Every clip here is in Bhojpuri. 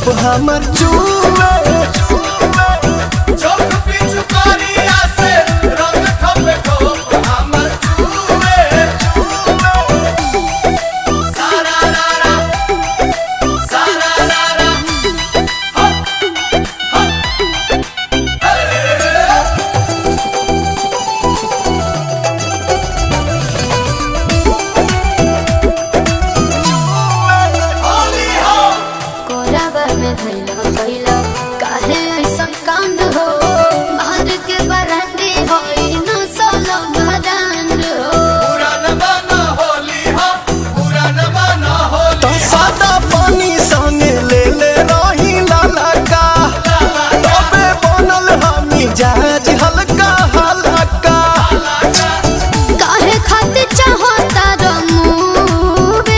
ठोप हमर चूमे चौक पिछु करिया से रंग ठोपे ठोप हमर चूमे सारा रारा सारा रारा होली हो कोराबा में धैला कैला काहे ऐसा कांड हो मार के बरंडी होई न सोलो भदान हो पुरान बना होली हो पुरान बना होली तो सादा पानी संगे ले ले रही लाला का तबे बनल हमी जहाज हल्का हल्का काहे खातिर चाहता रमुवे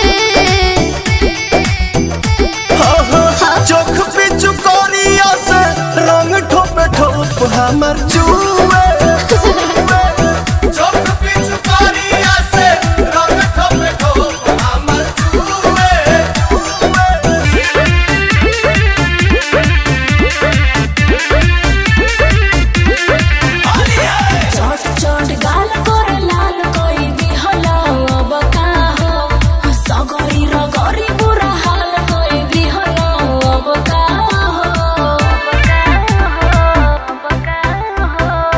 हो हो चोख पिचु कोरिया से रंग ठोप ठोप हमर चूमे चौक पिछु करिया से रंग ठोपे ठोप हमर चूमे चोट चोट गाल कर लाल कोई दिहला अब का हो सगरी रगरी बुरा हाल कोई दिहला अब का हो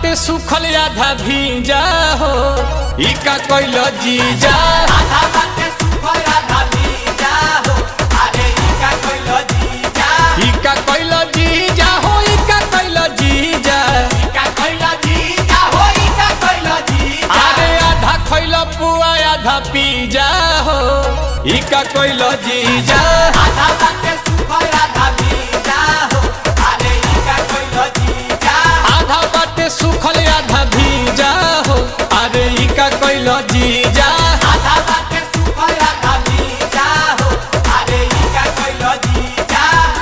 बाटे सुखल आधा भीजा हो ई का कोइल जीजा आधा बाटे सुखल आधा भीजा हो अरे ई का कोइल जीजा ई का कोइल जीजा हो ई का कोइल जीजा ई का कोइल जीजा हो ई का कोइल जीजा अरे आधा खइल पुआ आधा पीजा हो ई का कोइल जीजा आधा बाटे सुखल आधा भीजा हो अरे ई का कोइल जीजा आधा बाटे सुखल आधा भीजा हो अरे ई का कोइल जीजा आधा बाटे सुखल आधा भीजा हो अरे ई का कोइल जीजा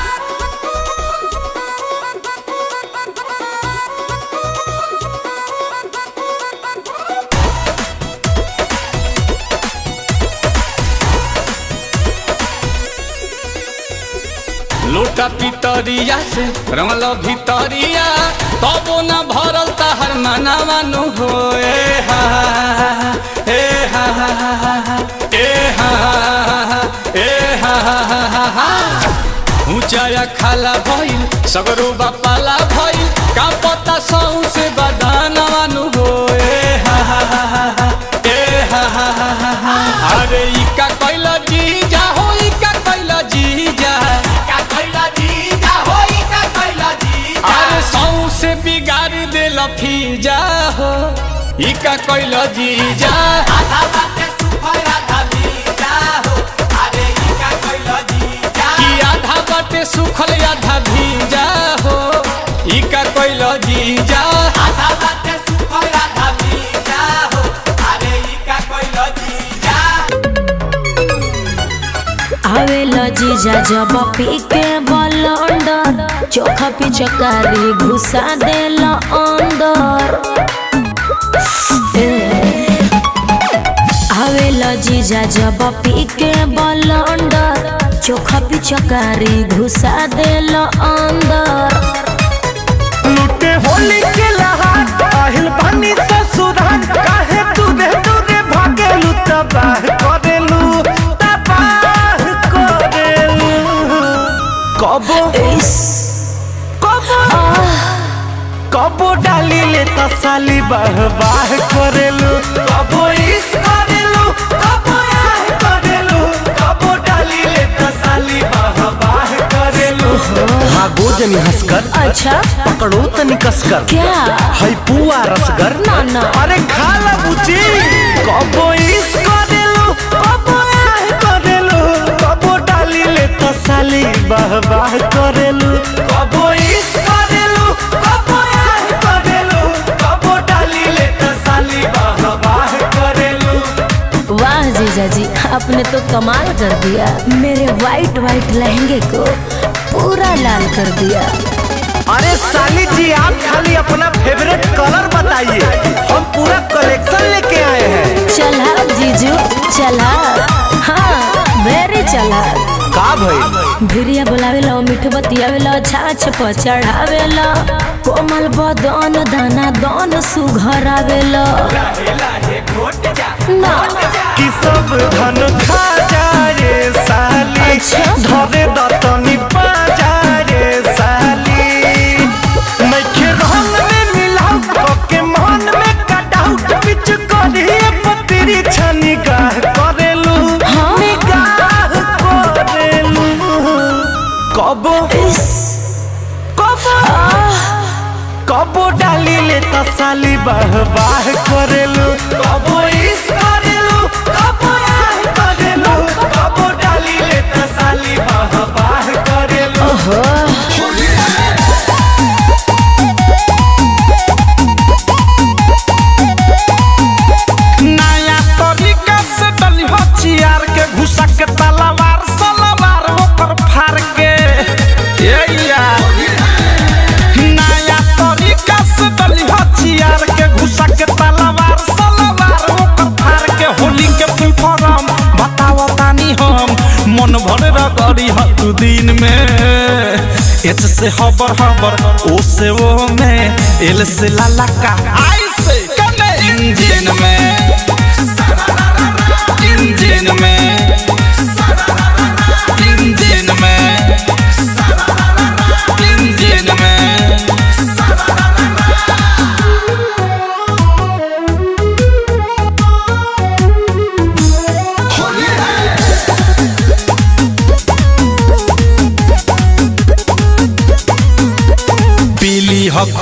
लोटा पितरिया से रंगल भितरिया तबो न भरल तहर मनावा नु हो ए हा ए हा ए हा ए हा ऊंचाया खाला भइल सगरो बापाला भइल का पता सौ से बदानवा नु हो ए हा ए हा अरे ई का कैल जीजा हो ई का कैल जीजा का कोइल जीजा हो ई का कोइल जीजा अरे सौ से बिगाड़ देल फीजा हो ई का कैल जीजा आधा बाटे सुखल आधा भीजा हो अरे ई का कोइल जीजा कि आधा बाटे सुखल आधा भीजा हो ई का कैल जीजा आधा बाटे सुखल आधा भीजा हो अरे ई का कोइल जीजा आवेला जीजा जब पी के बलंडर चोखा पिचकारी घुसा देला अंदर ए, आवेला जीजा जब पी के बलंडर चोखा पिचकारी घुसा देला अंदर लुटे होली के लहार আহিल बानी ससुराल काहे दूरे दूरे भागेलु तबाह करेलु तबाह करेलु कबो इस कबो कबो डाली ले तसाली बाह बाह करेलु कबो इस करेलु कबो आह करेलु कबो डाली ले तसाली बाह बाह करेलु भागो जनी हंसकर अच्छा पकड़ो तनी कसकर क्या है पुआ रसगर ना, ना। अरे खा ला बुची कबो इस करेलु कबो आह करेलु कबो डाली ले तसाली बाह बाह करेलु कबो इस करेलु कबो आह करेलु कबो डाली ले तसाली बाह बाह करेलु वाह जीजा जी आपने तो कमाल कर दिया मेरे वाइट वाइट लहंगे को पूरा लाल कर दिया अरे साली जी आप खाली अपना फेवरेट कलर बताइए हम पूरा कलेक्शन लेके आए हैं चला जीजू चला हाँ वेरी चला का भाई भिरिया बोलावेला मीठ बतियावेला छाछ पर चढ़ावेला कोमल बदन दाना दन सुघरावेला ना कि सब धन खा जाए साली अच्छा। धरे दतनी पा जाए साली नइखे रंग में मिलाऊ के मन में कटाऊ बिच करिए पतरी छनी गाह करेलू हाँ। निगाह करेलू कबो कबो कबो डाली ले तसाली बाह बाह करेलू कबो इस करेलू कबो आह करेलू कबो डाली ले तसाली बाह बाह करेलू नया तरीका से डली हो चियार के घुसा के तलवार सलवार ओकर फार के ये यार नया तरीका से डली हो चियार के घुसा के तलवार सलवार ओकर फार के होली के फुल फॉर्म बताओ तानी हम मन भर रगड़ी ह दू दिन में एच से हबर हबर ओ से ओ में एल से लाला का आई से कने इंजन में इंजन में इंजन में इंजन में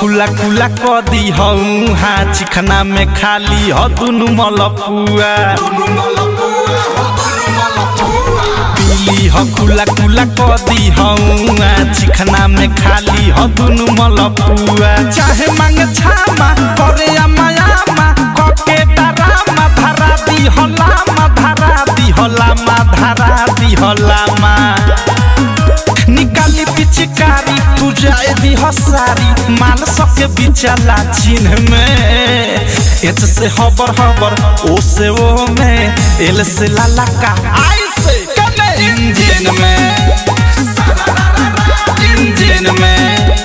खुला खुला क दी हूँ हाँ चिखना में खाली ह दुनु मलपुआ पीली ह खुला खुला क दी हूँ हाँ चिखना में खाली ह दुनु मलपुआ चाहे मांग छामा करे अमायामा कके डरामा धरा दी हलामा धरा दी हलामा धरा दी हलामा निकाली पिचकारी तू जाए दी हसारी मान सके बिचला चिन्ह में एच से हबर हबर ओ से ओ में एल से लाला का आई से कने इंजन में इंजन में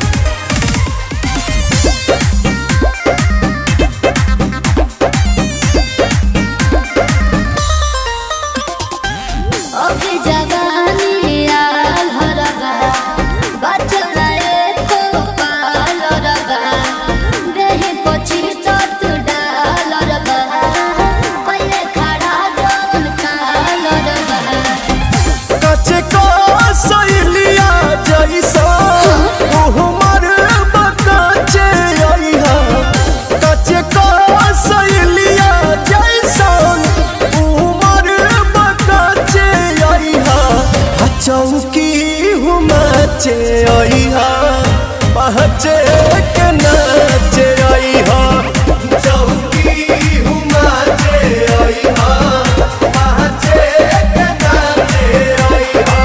अभी जवानी आल हरबा बचला एको पाल रबा देहि पची तत डाल रबा पहिले खड़ा जौन काल रबा कचे को सैलिया जैसा उहमर बकचे आइहा कचे को सैलिया जैसा उहमर बकचे आइहा चौकी हुमचे आइहा पहचे के नाचे आइहा चौकी हुमचे आइहा पहचे के नाचे आइहा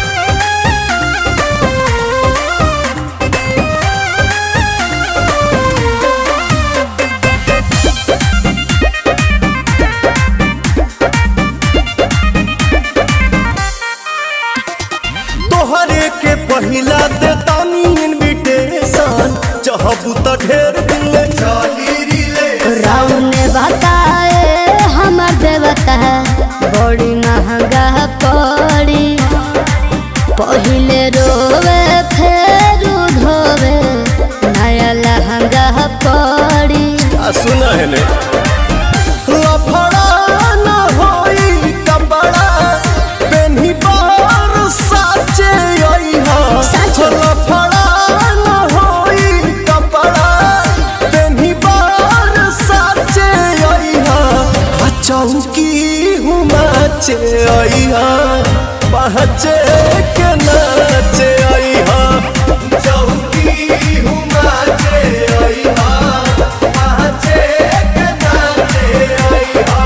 तोहरे के पहिला दे तानी इनविटेशन चाहबू त ढेर दिन ले चली रिले राम ने बताए हमर देवता बड़ी महंगा पड़ी पहिले रोवे फेर धोवे नया लहंगा पड़ी आ सुना है ने लफड़ा न होई कपड़ा पेन्ही बार साचे आई हा साचे। लफड़ा न होई कपड़ा पेन्ही बार साचे आई हा आ चौकी हुमाचे आई हा पहचे के नाचे आई हा चौकी हुमाचे आई हा पहचे के नाचे आई हा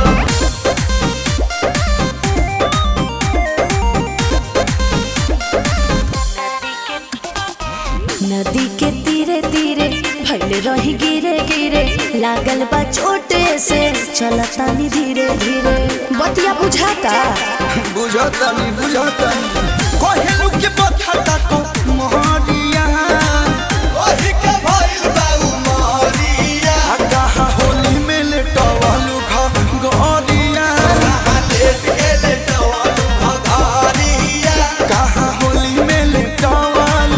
नदी के तीरे तीरे भैले रही गिरे गिरे लागल बा चोटे से चलतानी धीरे धीरे बतिया बुझाता बुझतनी बुझतनी कहेलू के बखता को मोहरिया ओही के भइल बाऊ मोरिया कहा होली में लेटवालू घ गरिया लेट गेले टवालू भगारिया कहा होली में लेटवालू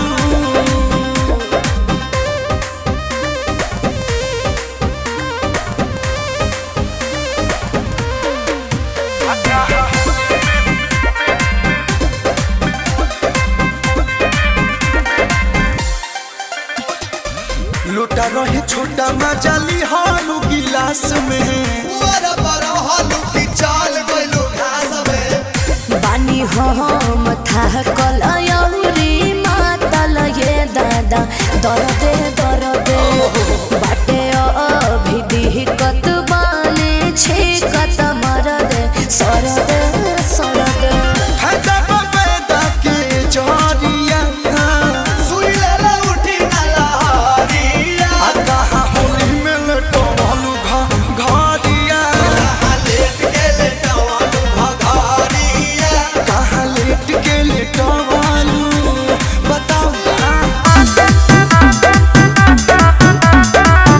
लोटा रहे छोटा मजाली हालू गिलास में पुअर पर हलू की चाल गइलू घास में बानी हम था कलयौरी मातल ये दादा दरदे दरदे बाटे अभी दिहकत बाने छेकत मरदे सरदे सरदे फायदा पैदा के जरिया सुई लेले उठी ना लहरिया आ कहा होली में लेटवालू घ गरिया लेट गेले टवालू भगारिया कहा लेट के लेटवालू बताओ ना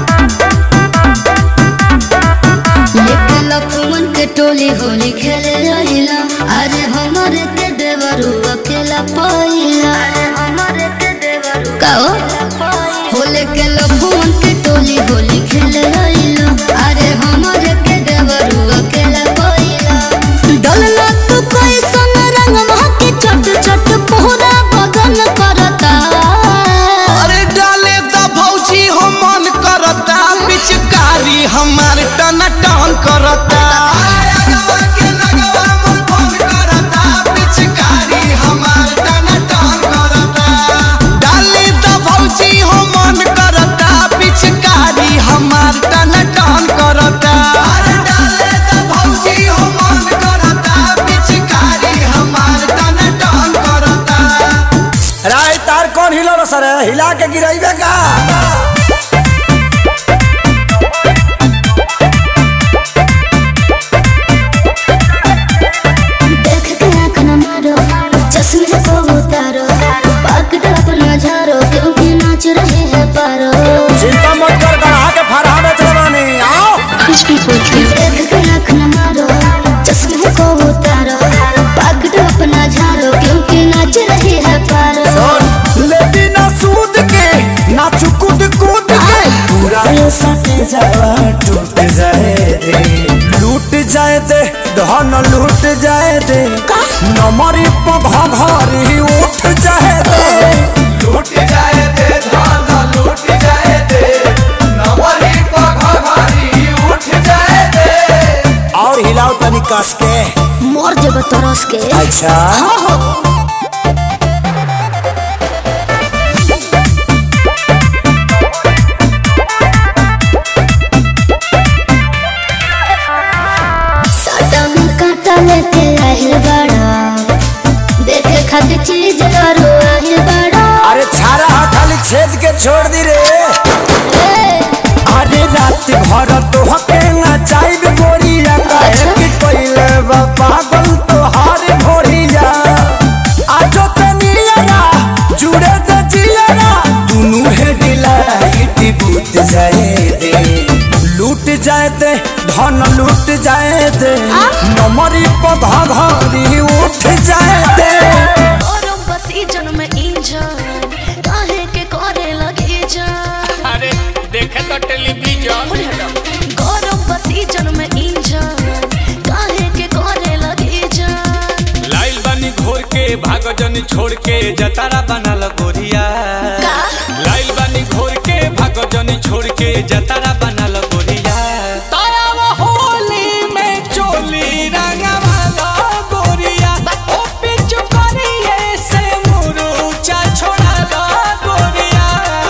हमार टन टन करता डाली तो भौजी हो मन करता पिचकारी हमार टन टन करता राय तार कौन हिलो रो सर हिला के गिराइबे का देख के आँख न मारो चश्मे को उतारो पकड़ अपना झारो क्योंकि नाच रहे हैं पारो चिंता मत कर गढ़ा के फरहा में चलवानी आओ देख के आँख न मारो चश्मे को उतारो पकड़ अपना झारो क्योंकि नाच रहे हैं पारो लेती ना सूद के ना चुकुद कूद के पूरा ये सट जावा टूट जाए दे लूट जाए दे धन लूट जाए दे नमरी पघ घरी उठ जाए दे लूट जाए दे धान लूट जाए दे नवरी पघारी उठ जाए दे और हिलाओ तनी कस के मोर जब तरस के अच्छा साटा में काटा लेके आहिल बड़ा देखे खातिर चीज करो आहिल बड़ा अरे छारा हा खाली छेद के छोड़ दी रे ए, अरे रात भर तो हके ना चाइब गोरिया काहे कि कोइले बा पागल तो हार भोरिया आजो तनियरा जुड़े दे जियरा दुनु हे डिलाइट बूत जाए दे लूट जाए दे धन लूट जाए दे नमरी पधा घरी उठ जाए दे गरम बसीजन में इंजन काहे के करे लगे जान अरे देखे तो टेलीविजन गरम बसीजन में इंजन काहे के करे लगे जान लाइल बानी घोर के भागो जनी छोड़ के जतारा बनल गोरिया का? लाइल बानी घोर के भागो जनी छोड़ के जतारा बनल गोरिया तारा वो होली में चोली रंगवाला गोरिया ओ पिचु करिए से मुरुचा छोड़ा दा गोरिया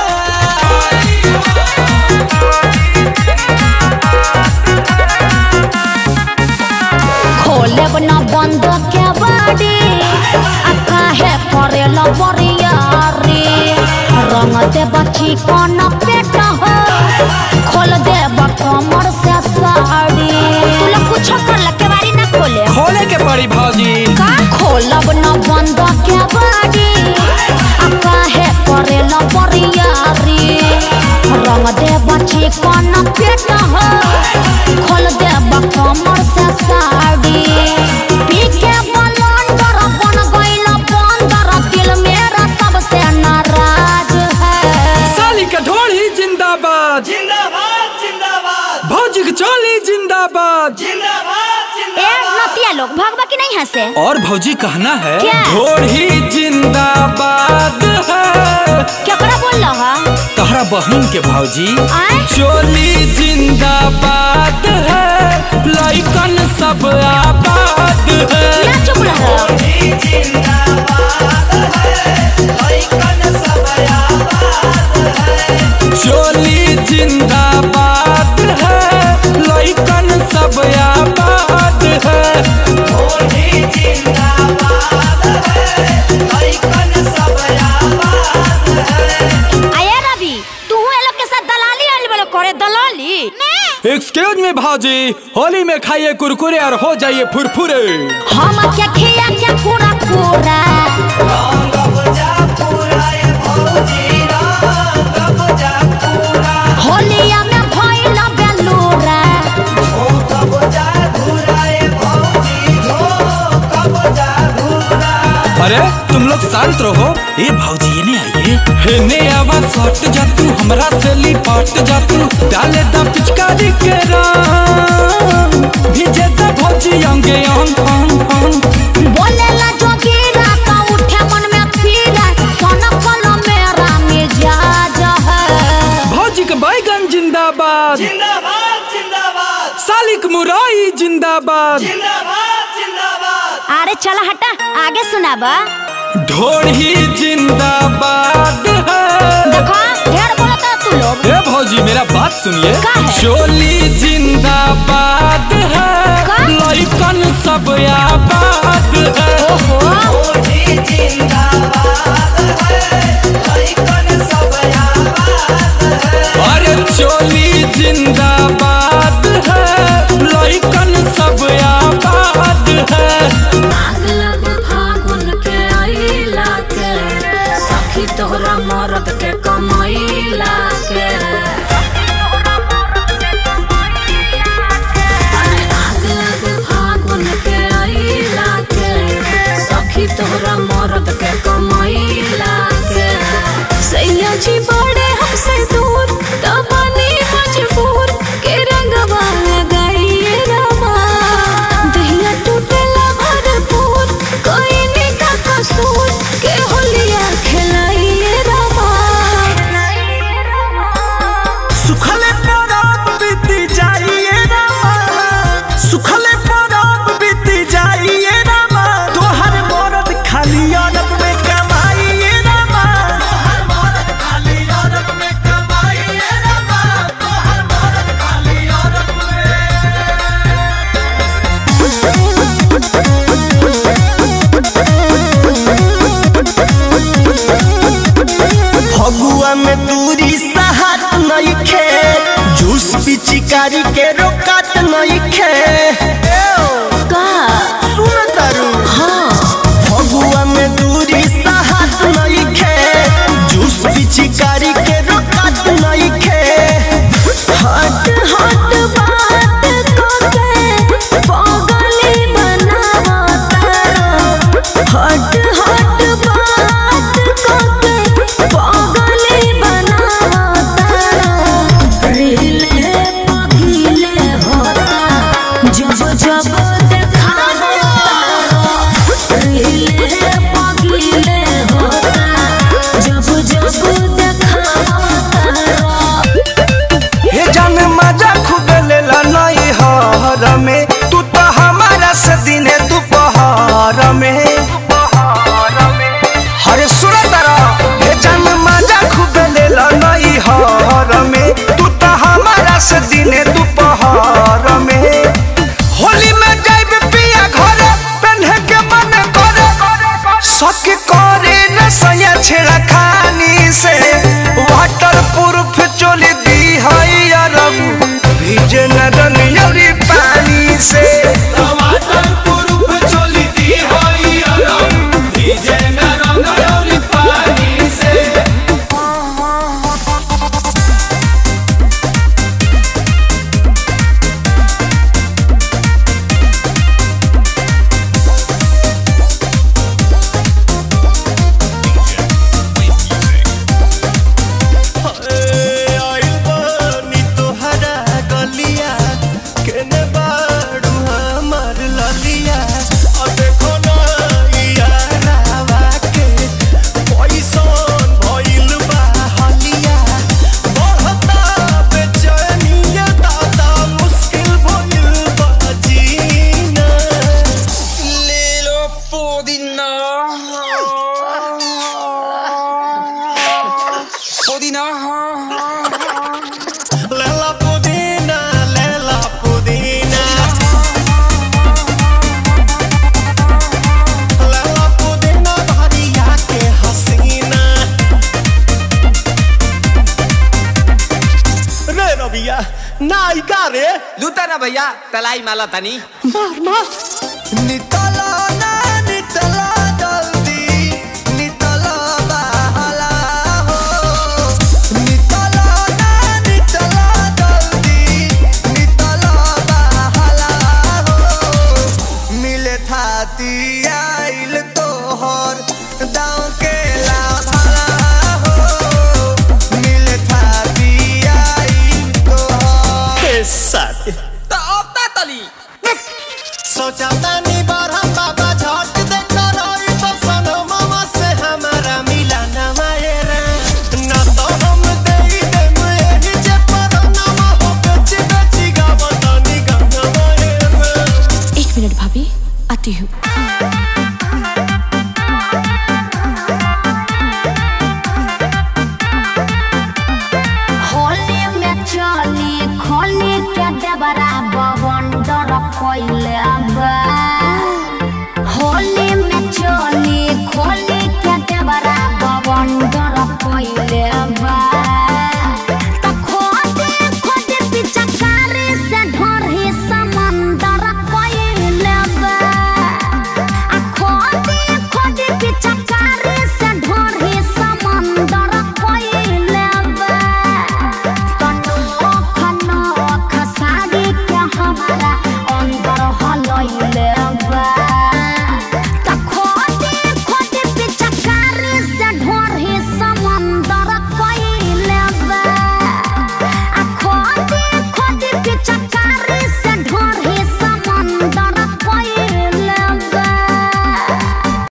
खोले न बंद के बाड़ी आ काहे करे लबरियारी रंग दे बची कौन पेट हो खोल दे कमर से साड़ी तू लोग कुछ कर के बारी ना खोले खोले के पड़ी भौजी का खोलब न बंद के बाड़ी आ काहे करे लबरियारी रंग दे बची कौन पेट हो खोल दे कमर से साड़ी पी के बलंदर बन गइल बंदर दिल मेरा सबसे नाराज है साली का ढोली जिंदाबाद जिंदाबाद जिंदाबाद भौजी की चोली जिंदाबाद ए नतिया लोग भगवा की नहीं हंसे और भौजी कहना है क्या? ढोली जिंदाबाद है केकरा बोल रहा तहरा बहन के भौजी आए चोली जिंदाबाद है लइकन सब आबाद है क्या चुप रहा चोली जिंदाबाद है लइकन सब आबाद है आया रवि तू ये लोग के साथ दलाली आने वाले करे दलाली एक्सक्यूज मी भाजी होली में खाइए कुरकुरे और हो जाइए फुरफुरे हम क्या खिया क्या पूरा पूरा होलिया में भइल बेलूरा अरे तुम लोग शांत रहो ये भाजी ये नहीं आइए हेने आवा सट जा तू हमरा से लिपट जा तू डाले दा पिचकारी के रंग भीजे दा भौजी अंगे अंग अंग अंग बोलेला जोगीरा तो उठे मन में पीरा सोना पलो मेरा मिजाज है भौजी का बैगन जिंदाबाद मालिक मुराई जिंदाबाद अरे चला हटा आगे सुनाबा ढोढ़ी जिंदाबाद है देखो ढेर बोलता तू लोग ए भौजी मेरा बात सुनिए का है? चोली जिंदाबाद है का? लइकन सब आबाद है ओहो अरे चोली जिंदाबाद है लइकन सब आबाद है आग लग फागुन के आइला के सखी तोहरा मरद के कमैला के अरे आग लग फागुन के आइला के सखी तोहरा मरद के कमैला के सैया जी बड़े हमसे दूर तबानी मजबूर के रंगवा लगाइए रमा दहिया टूटेला भरपूर कोई ने का कसूर के होलिया खिलाइए रमा सुखले परब बीती जाइए रामा सुखले परब बीती जाइए रामा तोहर मरद खाली अरब में कमाइए रामा तोहर मरद खाली अरब में कमाइए रामा तोहर मरद खाली अरब में फगुआ में दूरी सहात नहीं खे जूस पिचिकारी के रोकात नहीं खे का सुन तारू हाँ फगुआ में दूरी सहात नहीं खे जूस पिचिकारी के रोकात नहीं खे हट हट बात कोके पागली बनावता हट हट बात कोके पागली बनावता रीले पगीले होता जब जब देखावता रीले पगीले होता जब जब देखावता हे जान मजा खूब लेला नहीं हर में तू तो हमारा से दिने दोपहर में हरे सुन तारा हे जान मजा खूब लेला नहीं हर में तू तो हमारा से दिने दोपहर में होली में जाइब पिया घर पहने के मन करे शक करे न सया छेड़ा खानी से वाटर प्रूफ चोली दी है अरब भीजे न रनियरी पानी से टमाटर पुरुष चोली दी होई अरम डीजे में रंगरौली पानी से आइल बानी तोहरा गलिया केने बाड़ू हमर ललिया अब देखो ना यारावा के पैसन भइल बा हलिया बढ़ता बेचैनिया दादा मुश्किल भइल बा जीना ले लो पुदीना पुदीना लेला पुदीना लेला पुदीना लेला पुदीना भरिया के हसीना रे रबिया नायिका रे लूटा ना भैया तलाई माला तनी मार मार नितला ना नितला जल्दी नितला बहला हो नितला ना नितला जल्दी नितला बहला हो मिले थाती आइल तोहर दाँव के लाभला हो मिले थाती आइल तोहर साथी तो अब ता तली सोचा तानी बार हम बाबा झट देखा रही तो सनो मामा से हमारा मिला ना मायरा ना तो हम दे दे यही जे पर ना हो बेची बेची गावतानी गाना देवरा बवंडर कोइले बा